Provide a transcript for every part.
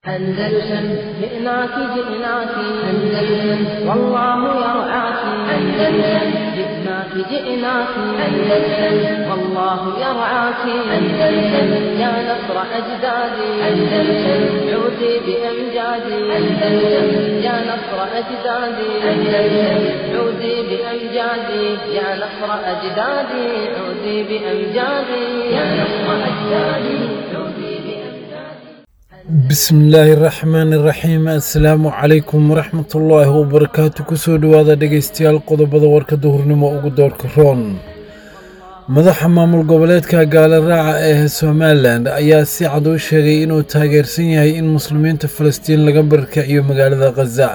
أندلسن جئناك جئناك أندلسن والله يرعاك أندلسن جئناك جئناك أندلسن والله يرعاك أندلسن يا نصر أجدادي أندلسن عودي بأمجادي أندلسن يا نصر أجدادي أندلسن عودي بأمجادي يا نصر أجدادي عودي بأمجادي يا نصر أجدادي عودي بأمجادي bismillaahi raxmaani raxiim assalaamu calaykum waraxmatullaahi wabarakaatu kusoo dhowaada dhegaystayaal qodobada warka duhurnimo ugu doorka roon madaxa maamul goboleedka gaala raaca ee somalilan ayaa si cad u sheegay inuu taageersan yahay in muslimiinta falastiin laga barkiciyo magaalada khaza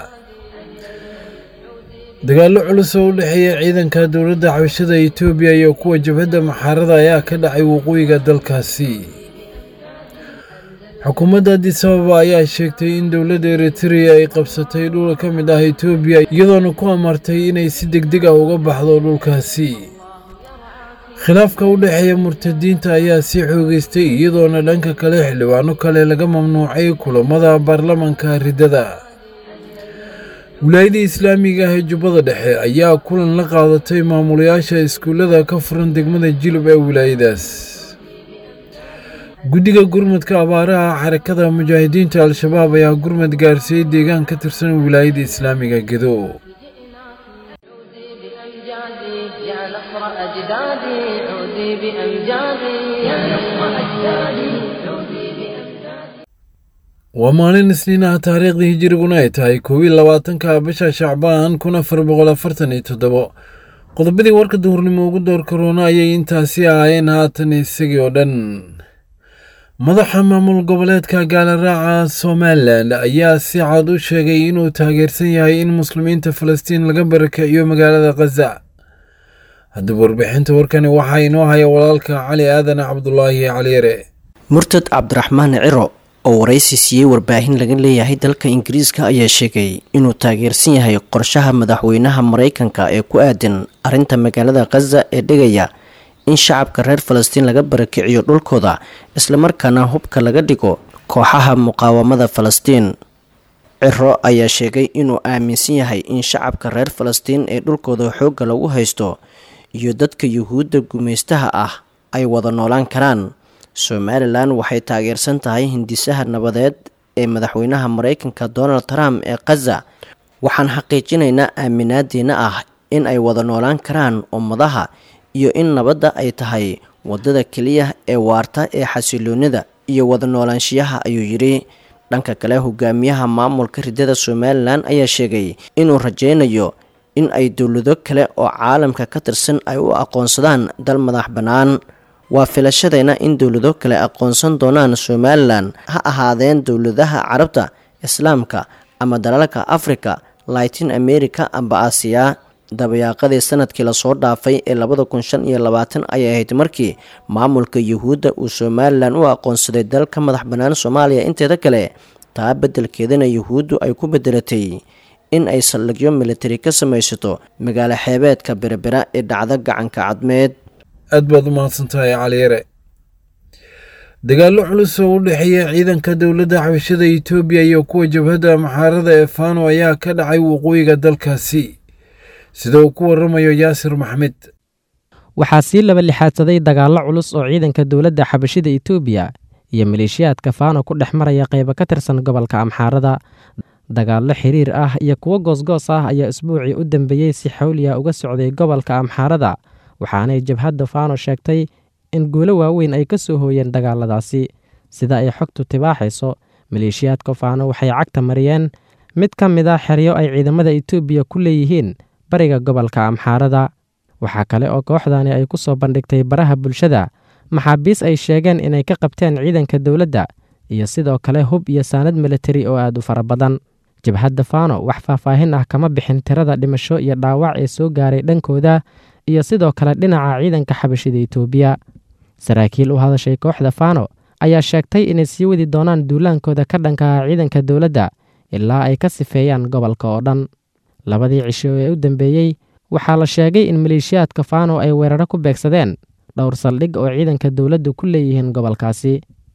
dagaallo culus oo u dhexeeya ciidanka dowladda xabashada etoobiya iyo kuwa jabhadda maxaarada ayaa ka dhacay waqooyiga dalkaasi xukuumadda addis ababa ayaa sheegtay in dowladda eritrea ay qabsatay dhul ka mid ah etoobiya iyadoona ku amartay inay si degdeg ah uga baxdo dhulkaasi khilaafka u dhexeeya murtadiinta ayaa sii xoogeystay iyadoona dhanka kale xildhibaano kale laga mamnuucay kulammada baarlamanka riddada wilaayada islaamiga ah ee jubbada dhexe ayaa kulan la qaadatay maamulayaasha iskuullada ka furan degmada jilub ee wilaayadaas guddiga gurmadka abaaraha xarakada mujaahidiinta al-shabaab ayaa gurmad gaarsiiyey deegaan ka tirsan wilaayada islaamiga gedo عودي بأمجادي يا نصر أجدادي عودي بأمجادي يا نصر أجدادي عودي بأمجادي waa maalin isniin ah taariikhdii hijiriguna ay tahay koob iyo labaatanka bisha shacbaan kun afar boqol afartan iyo toddobo qodobadii warka duhurnimo ugu door karoona ayay intaasi ahaayeen haatan isagii oo dhan madaxa maamul goboleedka gaala raaca somalilan ayaa si cad u sheegay inuu taageersan yahay in muslimiinta falastiin laga barakiciyo magaalada khaza haddaba warbixinta warkani waxaa inoo haya walaalka cali aadan cabdulaahi caliyare murtad cabdiraxmaan ciro oo waraysi siiyey warbaahin laga leeyahay dalka ingiriiska ayaa sheegay inuu taageersan yahay qorshaha madaxweynaha maraykanka ee ku aadan arrinta magaalada khaza ee dhigaya in shacabka reer falastiin laga barakiciyo dhulkooda islamarkaana hubka laga dhigo kooxaha muqaawamada falastiin ciro ayaa sheegay inuu aaminsan yahay in shacabka reer falastiin ee dhulkooda xoogga lagu haysto iyo dadka yuhuudda gumaystaha ah ay wada noolaan karaan somalilan waxay taageersan tahay hindisaha nabadeed ee madaxweynaha maraykanka donald trump ee khaza waxaan xaqiijinaynaa aaminaadeena ah in ay wada noolaan karaan ummadaha iyo in nabadda ay tahay waddada keliya ee waarta ee xasiloonida iyo wada noolaanshiyaha ayuu yidhi dhanka kale hogaamiyaha maamulka riddada somalilan ayaa sheegay inuu rajaynayo in ay dowlado kale oo caalamka ka tirsan ay u aqoonsadaan dal madax bannaan waa filashadayna in dowlado kale aqoonsan doonaan somalilan ha ahaadeen dowladaha carabta islaamka ama dalalka africa latin america amba aasiya dabayaaqadii sanadkii lasoo dhaafay ee labada kun shan iyo labaatan ayay ahayd markii maamulka yuhuudda uu somalilan u aqoonsaday dal ka madax bannaan soomaaliya inteeda kale taa beddelkeedana yuhuuddu ay ku bedelatay in ay saldhigyo militari ka samaysato magaalo xeebeedka berebera ee dhacda gacanka cadmeed aad baad u mahadsantahay caliyare dagaallo culus oo u dhexeeya ciidanka dowladda xabashada etoobiya iyo kuwa jabhadda maxaarada ee faano ayaa ka dhacay waqooyiga dalkaasi sida uu ku waramayo yaasir maxmed waxaa sii laba lixaadsaday dagaallo culus oo ciidanka dowladda xabashida etoobiya iyo maleeshiyaadka faano ku dhex maraya qaybo ka tirsan gobolka amxaarada dagaallo xiriir ah iyo kuwo goosgoos ah ayaa isbuucii u dambeeyey si xawliya uga socday gobolka amxaarada waxaanay jabhadda faano sheegtay in guulo waaweyn ay ka soo hooyeen dagaaladaasi sida ay xogtu tibaaxayso maleeshiyaadka faano waxay cagta mariyeen mid ka mid a xeryo ay ciidamada etoobiya ku leeyihiin bariga gobolka amxaarada waxaa kale oo kooxdani ay ku soo bandhigtay baraha bulshada maxaabiis ay sheegeen inay ka qabteen ciidanka dowladda iyo sidoo kale hub iyo saanad militari oo aad u fara badan jabhadda faano wax faahfaahin ah kama bixin tirada dhimasho iyo dhaawac ee soo gaaray dhankooda iyo sidoo kale dhinaca ciidanka xabashida etoobiya saraakiil u hadashay kooxda faano ayaa sheegtay inay sii wadi doonaan duulaankooda ka dhanka ah ciidanka dowladda ilaa ay ka sifeeyaan gobolka oo dhan labadii cisho ee u dambeeyey waxaa la sheegay in maleeshiyaadka faano ay weeraro ku beegsadeen dhowr saldhig oo ciidanka dowladdu ku leeyihiin gobolkaasi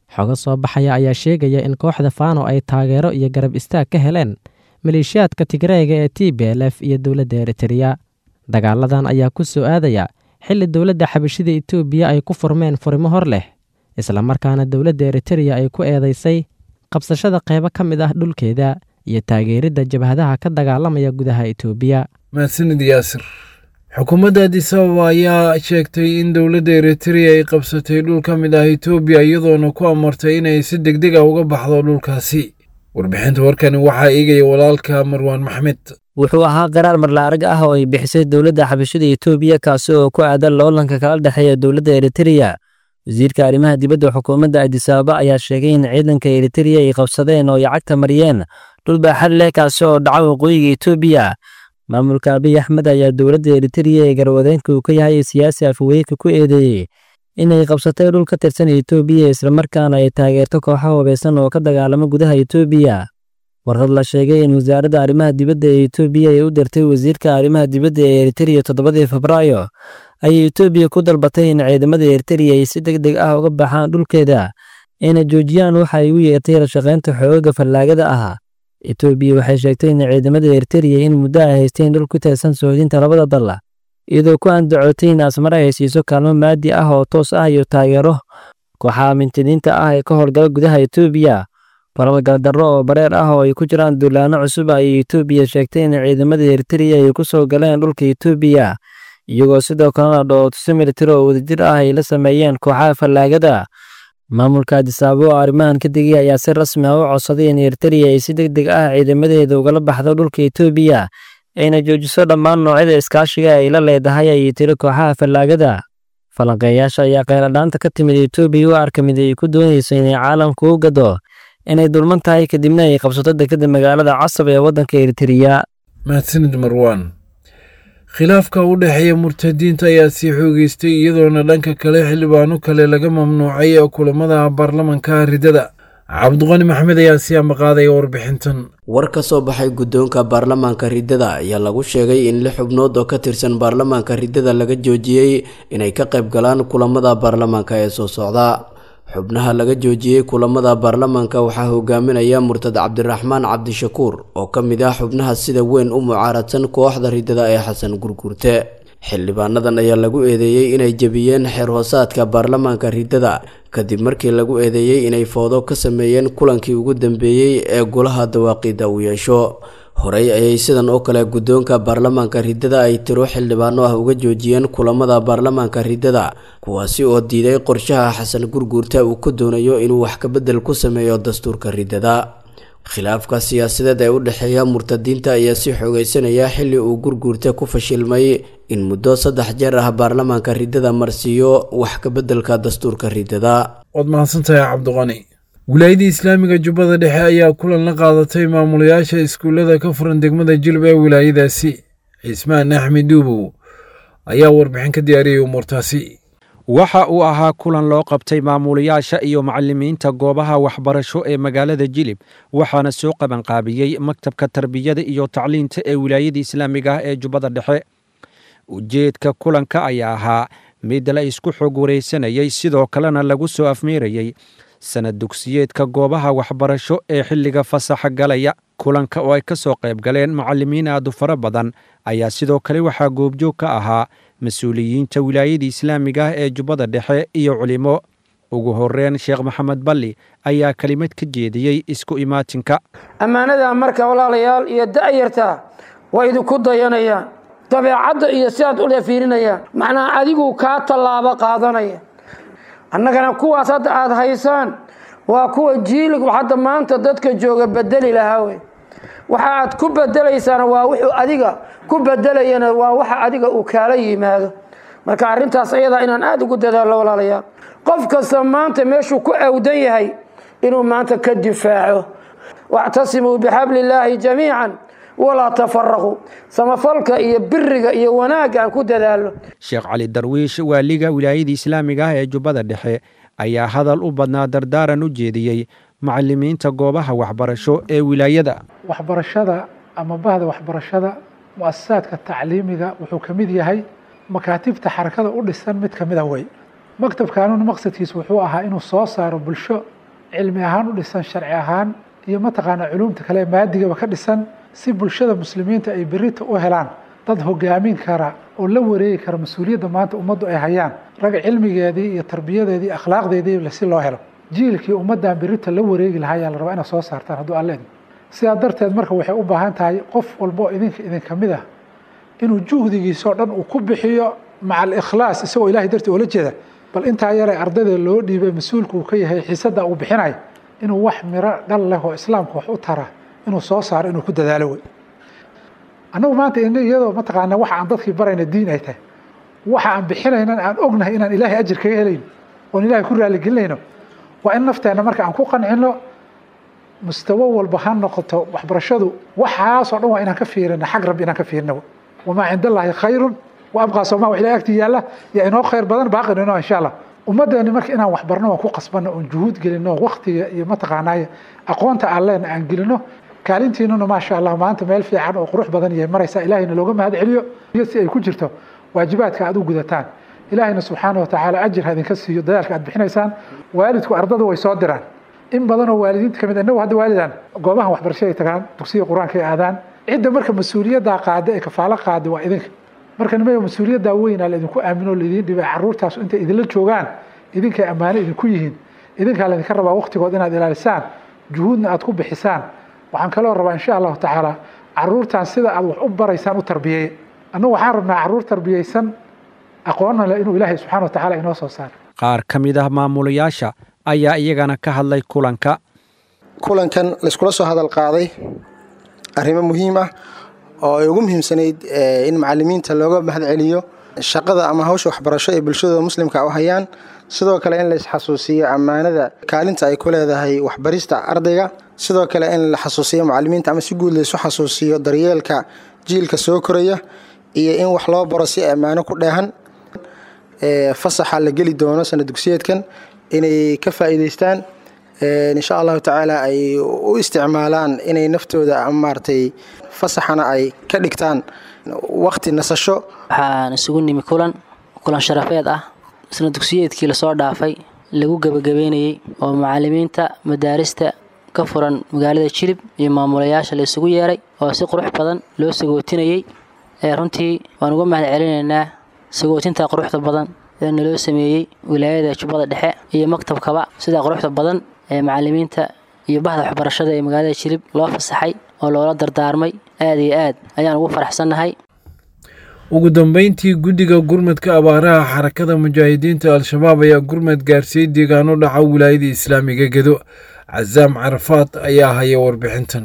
xogo soo baxaya ayaa sheegaya in kooxda faano ay taageero iyo garab istaag ka heleen maleeshiyaadka tigreega ee t b l f iyo dowladda eritreya dagaaladan ayaa ku soo aadaya xilli dowladda xabashida etoobiya ay ku furmeen furimo hor leh islamarkaana dowladda eritreya ay ku eedaysay qabsashada qaybo ka mid ah dhulkeeda iyo taageeridda jabhadaha ka dagaalamaya gudaha etoobiya mahadsanid yaasir xukuumadda adis ababa ayaa sheegtay in dowladda eritreya ay qabsatay dhul ka mid ah etoobiya iyadoona ku amartay inay si deg deg a uga baxdo dhulkaasi warbixinta warkani waxaa eegaya walaalka marwaan maxmed wuxuu ahaa qaraar marla arag ah oo ay bixisay dowladda xabashida etoobiya kaasi oo ku aadan loolanka kala dhexeeya dowladda eritreya wasiirka arrimaha dibadda xukuumadda adis ababa ayaa sheegay in ciidanka eritreya ay qabsadeen oo ay cagta mariyeen dhul baaxad leh kaasi oo dhaca waqooyiga etoobiya maamulka abiy axmed ayaa dowladda eritreya ee garwadeenka uu ka yahay siyaasi afaweyka ku eedeeyey inay qabsatay dhul ka tirsan etoobiya islamarkaana ay taageerto kooxo hubeysan oo ka dagaalama gudaha etoobiya warqad la sheegay in wasaaradda arrimaha dibadda ee etoobiya ay u dirtay wasiirka arrimaha dibadda ee eritreya toddobadii febraayo ayay etoobiya ku dalbatay in ciidamada eritreya ay si deg deg ah uga baxaan dhulkeeda ayna joojiyaan waxa ay u yeertay la shaqaynta xoogaga fallaagada ah etoobiya waxay sheegtay in ciidamada eritreya in muddo ay haysteen dhul ku tirsan soodinta labada dal iyadoo ku andacootay in asmare ay siiso kaalmo maadi ah oo toos ah iyo taageero kooxaha mintidiinta ah ee ka howlgala gudaha etoobiya falal galdarro oo bareer ah oo ay ku jiraan duulaano cusub ayay etoobiya sheegtay in ciidamada eritreya ay ku soo galeen dhulka etoobiya iyagoo sidoo kalena dhootuso militari oo wadajir ah ay la sameeyeen kooxaha fallaagada maamulka adisaabo oo arrimahan ka digay ayaa si rasmi ah u codsaday in eritreya ay si deg deg ah ciidamadeeda ugala baxdo dhulka etoobiya ayna joojiso dhammaan noocyada iskaashiga ay la leedahay ayay tiri kooxaha fallaagada falanqeeyaasha ayaa kheyradhaanta ka timid etoobiya u arka mid ay ku doonayso inay caalamku u gado inay dulman tahay kadibna ay qabsato dekadda magaalada casab ee waddanka eritreya mahadsanid marwaan khilaafka u dhexeeya murtadiinta ayaa sii xoogeystay iyadoona dhanka kale xildhibaano kale laga mamnuucay kulamada baarlamanka ridada cabdiqani maxmed ayaa sii ambaqaadaya warbixintan war ka soo baxay guddoonka baarlamaanka riddada ayaa lagu sheegay in lix xubnood oo ka tirsan baarlamaanka riddada laga joojiyey inay ka qayb galaan kulamada baarlamaanka ee soo socda xubnaha laga joojiyey kulamada baarlamaanka waxaa hogaaminaya murtad cabdiraxmaan cabdishakuur oo ka mid ah xubnaha sida weyn u mucaaradsan kooxda riddada ee xasan gurgurte xildhibaanadan ayaa lagu eedeeyey inay jebiyeen xeer hoosaadka baarlamaanka riddada kadib markii lagu eedeeyey inay foodo ka sameeyeen kulankii ugu dambeeyey ee golaha dawaaqida uu yeesho horey ayay sidan oo kale guddoonka baarlamaanka riddada ay tiro xildhibaano ah uga joojiyeen kulamada baarlamaanka riddada kuwaasi oo diiday qorshaha xasan gurguurta uu ku doonayo inuu wax kabedel ku sameeyo dastuurka riddada khilaafka siyaasadeed ee u dhexeeya murtadiinta ayaa si xoogeysanaya xilli uu gurguurta ku fashilmay in muddo saddex jeer ah baarlamaanka riddada marsiiyo wax kabeddelka dastuurka riddada waad mahadsantahay cabdiqani wilaayada islaamiga jubbada dhexe ayaa kulan la qaadatay maamulayaasha iskuullada ka furan degmada jilb ee wilaayadaasi cismaan axmed duubow ayaa warbixin ka diyaariyay umuurtaasi waxa uu ahaa kulan loo qabtay maamulayaasha iyo macallimiinta goobaha waxbarasho ee magaalada jilib waxaana soo qabanqaabiyey maktabka tarbiyada iyo tacliinta ee wilaayada islaamiga ah ee jubbada dhexe ujeedka kulanka ayaa ahaa mid la isku xog waraysanayey sidoo kalena lagu soo afmeerayey sanad dugsiyeedka goobaha waxbarasho ee xilliga fasaxa galaya kulanka oo ay ka soo qayb galeen macallimiin aadu fara badan ayaa sidoo kale waxaa goobjoog ka ahaa mas-uuliyiinta wilaayada islaamiga ah ee jubbada dhexe iyo culimo ugu horreyn sheekh maxamed balli ayaa kelimad ka jeediyey isku imaatinka ammaanada marka walaalayaal iyo da'yarta waa idinku dayanayaan dabeecadda iyo sidaad ula fiirinayaan macnaha adigu kaa tallaabo qaadanaya annagana kuwaas hadda aada haysaan waa kuwa jiilig hadda maanta dadka jooga bedeli lahaa wey waxa aad ku bedelaysaana waa wuxuu adiga ku bedelayana waa waxa adiga uu kaala yimaado marka arrintaas ayadaa inaan aada ugu dadaallo walaalayaal qof kasta maanta meeshuu ku awdan yahay inuu maanta ka difaaco wactasimuu bixabli illaahi jamiican walaa tafaraquu samafalka iyo biriga iyo wanaagga aan ku dadaalno sheekh cali darwiish waaliga wilaayada islaamiga ah ee jubbada dhexe ayaa hadal u badnaa dardaaran u jeediyey macallimiinta goobaha waxbarasho ee wilaayada waxbarashada ama bahda waxbarashada mu'asasaadka tacliimiga wuxuu ka mid yahay makaatibta xarakada u dhisan mid ka mida wey maktabkaanuna maqsadkiisu wuxuu ahaa inuu soo saaro bulsho cilmi ahaan u dhisan sharci ahaan iyo mataqaanaa culuumta kale maadigaba ka dhisan si bulshada muslimiinta ay berita u helaan dad hogaamin kara oo la wareegi kara mas-uuliyadda maanta ummaddu ay hayaan rag cilmigeedii iyo tarbiyadeedii akhlaaqdeedii si loo helo jiilkii ummaddan berita la wareegi lahaa ayaa la rabaa inaad soo saartaan hadduu alle idin sidaa darteed marka waxay u baahan tahay qof walbo idinka idinka mid ah inuu juhdigiisoo dhan uu ku bixiyo maca alikhlaas isagoo ilahay dartii oola jeeda bal intaa yare ardayda loo dhiibay mas-uulka uu ka yahay xiisadda uu bixinayo inuu wax miro dhal leh oo islaamka wax u tara inuu soo saaro inuu ku dadaalo wey annagu maanta iyadoo mataqaanaa waxa aan dadkii barayna diin ay tahay waxa aan bixinaynan aan ognahay inaan ilaahay ajir kaga helayno oon ilahay ku raaligelinayno waa in nafteenna marka aan ku qancino mustawo walba ha noqoto waxbarashadu waxaasoo dhan waa inaan ka fiirina xag rabbi inaan ka fiirina wamaa cinda allaahi khayrun wa abqaa sooma wax ilahay agtii yaalla yaa inoo khayr badan baaqin inoo insha allah ummaddeeni marka inaan waxbarno waan ku qasbanno oon juhuud gelino waktiga iyo mataqaanaaye aqoonta aan leena aan gelino kaalintiinuna maasha allah maanta meel fiican oo qurux badan yahay maraysaa ilaahayna looga mahad celiyo iyo si ay ku jirto waajibaadka aad u gudataan ilaahayna subxaana watacaala ajir ha idinka siiyo dadaalka aad bixinaysaan waalidku ardada way soo diraan in badan oo waalidiinta kamid inagu hadda waalidaan goobahan waxbarashaday tagaan dugsiga qur-aanka ay aadaan cidda marka mas-uuliyaddaa qaada ee kafaalo qaada waa idinka marka nimaya mas-uuliyaddaa weynaa laidinku aamino laidiin dhibay caruurtaas intay idinla joogaan idinkay ammaano idinku yihiin idinkaa laydinka rabaa waktigood inaad ilaalisaan juhuudna aad ku bixisaan waxaan kaloo rabaa insha allahu tacaala caruurtan sida aad wax u baraysaan u tarbiyeeya annagu waxaan rabnaa caruur tarbiyeysan aqoonna leh inuu ilaahay subxana wa tacaala inoo soo saaro qaar ka mid ah maamulayaasha ayaa iyagana ka hadlay kulanka kulankan layskula soo hadal qaaday arrimo muhiim ah oo ay ugu muhiimsanayd in macalimiinta looga mahad celiyo shaqada ama hawsha waxbarasho ee bulshadooda muslimka u hayaan sidoo kale in la isxasuusiyo ammaanada kaalinta ay ku leedahay waxbarista ardayga sidoo kale in la xasuusiyo macalimiinta ama si guud laysu xasuusiyo daryeelka jiilka soo koraya iyo in wax loo baro si ammaano ku dheehan fasaxa la geli doono sana dugsiyeedkan inay ka faa'iidaystaan insha allahu tacaala ay u isticmaalaan inay naftooda maaragtay fasaxana ay ka dhigtaan waqti nasasho waxaan isugu nimi kulan kulan sharafeed ah isna dugsiyeedkii lasoo dhaafay lagu gebagabeynayey oo macalimiinta madaarista ka furan magaalada jilib iyo maamulayaasha la isugu yeeray oo si qurux badan loo sagootinayey ee runtii waan uga mahad celinaynaa sagootinta quruxda badan ee naloo sameeyey wilaayada jubbada dhexe iyo maktabkaba sidaa quruxda badan ee macalimiinta iyo bahda waxbarashada ee magaalada jilib loo fasaxay oo loola dardaarmay aad iyo aad ayaan ugu faraxsannahay ugu dambeyntii guddiga gurmadka abaaraha xarakada mujaahidiinta al-shabaab ayaa gurmad gaarsiiyey deegaano dhaca wilaayada islaamiga gedo casaam carafaad ayaa haya warbixintan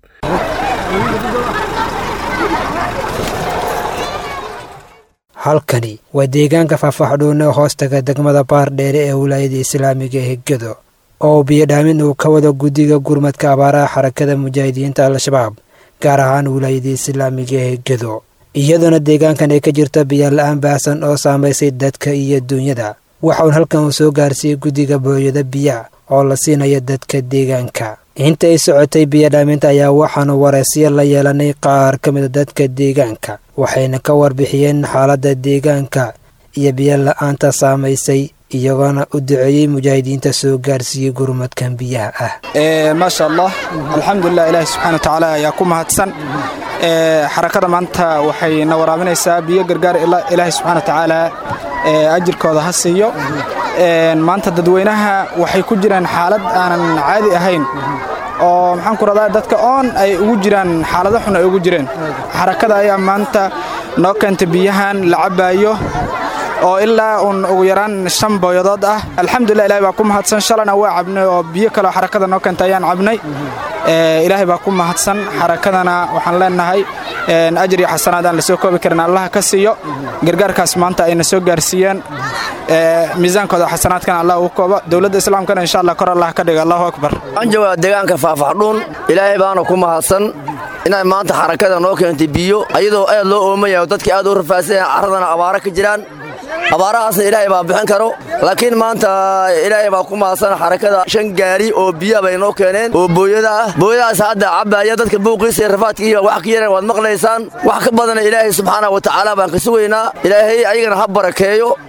halkani waa deegaanka faahfaaxdhuune hoostaga degmada baardheere ee wilaayada islaamiga ee gedo oo biyodhaamin uu ka wado guddiga gurmadka abaaraha xarakada mujaahidiinta al-shabaab gaar ahaan wilaayada islaamiga ee gedo iyadoona deegaankan ay ka jirto biyola-aan baahsan oo saamaysay dadka iyo duunyada waxaun halkan uu soo gaarsiiyey guddiga booyada biya oo la siinaya dadka deegaanka inta ay socotay biyodhaaminta ayaa waxaanu wareysyo la yeelanay qaar ka mida dadka deegaanka waxayna ka warbixiyeen xaaladda deegaanka iyo biyola-aanta saamaysay iyagoona u duceeyey mujaahidiinta soo gaarsiiyey gurmadkan biyaha ah maasha allah alxamdulilah ilaahi subxana watacaala ayaa ku mahadsan xarakada maanta waxay na waraabinaysaa biyo gargaar ilaahi subxana watacaala ajirkooda ha siiyo maanta dadweynaha waxay ku jiraan xaalad aanan caadi ahayn oo maxaan ku radaa dadka oon ay ugu jiraan xaalado xun ay ugu jireen xarakada ayaa maanta noo keentay biyahan la cabaayo oo ilaa uun ugu yaraan shan booyadood ah alxamdulilah ilahay baa ku mahadsan shalana waa cabnay oo biyo kaleo xarakada noo keentay ayaan cabnay ilaahay baa ku mahadsan xarakadana waxaan leenahay ajir iyo xasanaad aan lasoo koobi karin allaha ka siiyo gargaarkaas maanta ayna soo gaarsiiyeen miisaankooda xasanaadkana allah ugu koobo dowladda islaamkana insha allah kor allah ka dhiga allahu akbar waxaan joogaa deegaanka faahfaxdhuun ilaahay baana ku mahadsan inay maanta xarakada noo keentay biyo ayadoo aad loo oomayahay dadkii aad u rafaadsanyahay carradana abaaro ka jiraan abaarahaasna ilaahay baa bixin karo laakiin maanta ilaahay baa ku mahadsan xarakada shan gaari oo biya bay noo keeneen oo booyada ah booyadaas hadda cabbaaya dadka buuqiisa iyo rafaadkiiba wax ka yareen waad maqlaysaan wax ka badana ilaahay subxaana wa tacaala baan ka sugaynaa ilaahay ayagana ha barakeeyo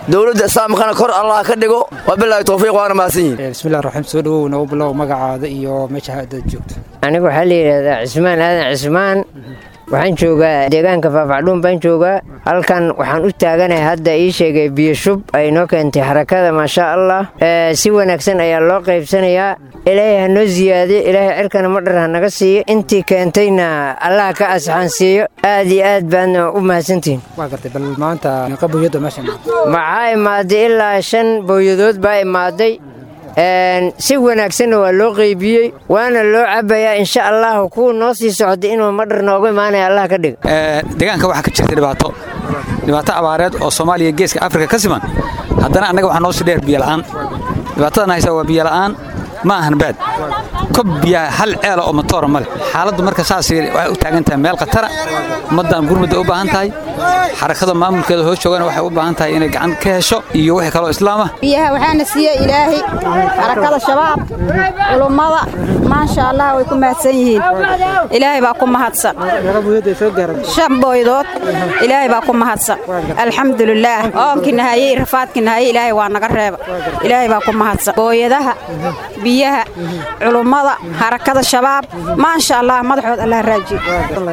dowladda islaamkana kor allah ka dhigo wabilaahi towfiiq waana mahadsan yihin bismillahi raxiim soo dhawow nagu bilow magacaada iyo meesha haddaad joogto anigu waxaa la yidhaahdaa cismaan aadan cismaan waxaan joogaa deegaanka faafacdhuun baan joogaa halkan waxaan u taaganahay hadda ii sheegay biyo shub ay noo keentay xarakada maasha allah si wanaagsan ayaa loo qaybsanayaa ilaahay ha noo siyaadiyo ilaahay cirkana madhar ha naga siiyo intii keentayna allah ka asxaan siiyo aad iyo aad baadna u mahadsantihin waa gartay bal maanta meeqa booyada meesha maxaa imaaday ilaa shan booyadood baa imaaday si wanaagsanna waa loo qeybiyey waana loo cabayaa insha allahu kuwa noo sii socday inuu madhar noogu imaanaya allah ka dhigo deegaanka waxaa ka jirta dhibaato dhibaato abaareed oo soomaaliya geeska afrika ka siman haddana annaga waxaa noo sii dheer biyola'aan dhibaatadan haysa waa biyola'aan ma ahan baad kob biyaa hal ceela oo matoora ma leh xaaladdu marka saasay waxay u taagan tahay meel khatara ummaddan gurmudda u baahan tahay xarakada maamulkeeda hoos joogana waxay u baahan tahay inay gacan ka hesho iyo wixii kaloo islaam ah biyaha waxaana siiye ilaahay xarakada shabaab culummada maasha allah way ku mahadsan yihiin ilaahay baa ku mahadsan shan booydood ilaahay baa ku mahadsan alxamdulilaah oonkii nahayey rafaadkii nahayey ilaahay waa naga reeba ilaahay baa ku mahadsan booyadaha biyaha culummada harakada shabaab maasha allah madaxood allah raajiyo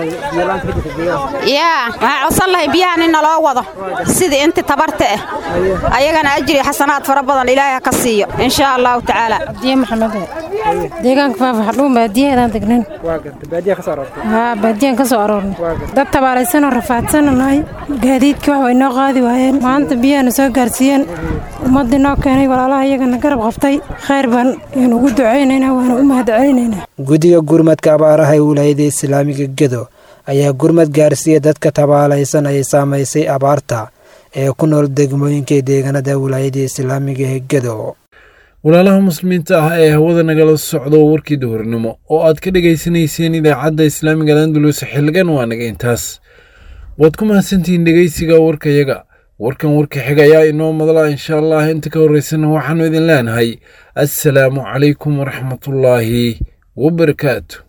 yaa waxaan codsan lahay biyahan in naloo wado sidii inti tabarta ah ayagana ajri xasanaad fara badan ilaahay ha ka siiyo insha allahu tacaala abdiye maxamed deegaanka faafaxdhuun baadiyaheedaan degnan haa baadiyaan ka soo aroornay dad tabaalaysanoo rafaadsanoo nahay gaadiidkii wax way noo qaadi waayeen maanta biyahana soo gaarsiiyeen ummaddii noo keenay walaalaha iyagana garab qabtay khayr baan yaan ugu ducaynaynaa waana u mahad celinaynaa guddiga gurmadka abaaraha ee wilaayada islaamiga gedo ayaa gurmad gaarsiiya dadka tabaalaysan ay saamaysay abaarta ee ku nool degmooyinka deegaanada wilaayada islaamiga ee gedo walaalaha muslimiinta ah ee hawada nagala socdo warkii duhurnimo oo aad ka dhegaysanayseen idaacadda islaamiga landulus xilligan waa naga intaas waad ku mahadsantihiin dhegaysiga warkayaga warkan warka xiga ayaa inoo madla insha allah inta ka horreysana waxaannu idin leenahay assalaamu calaykum waraxmatullaahi wabarakaatu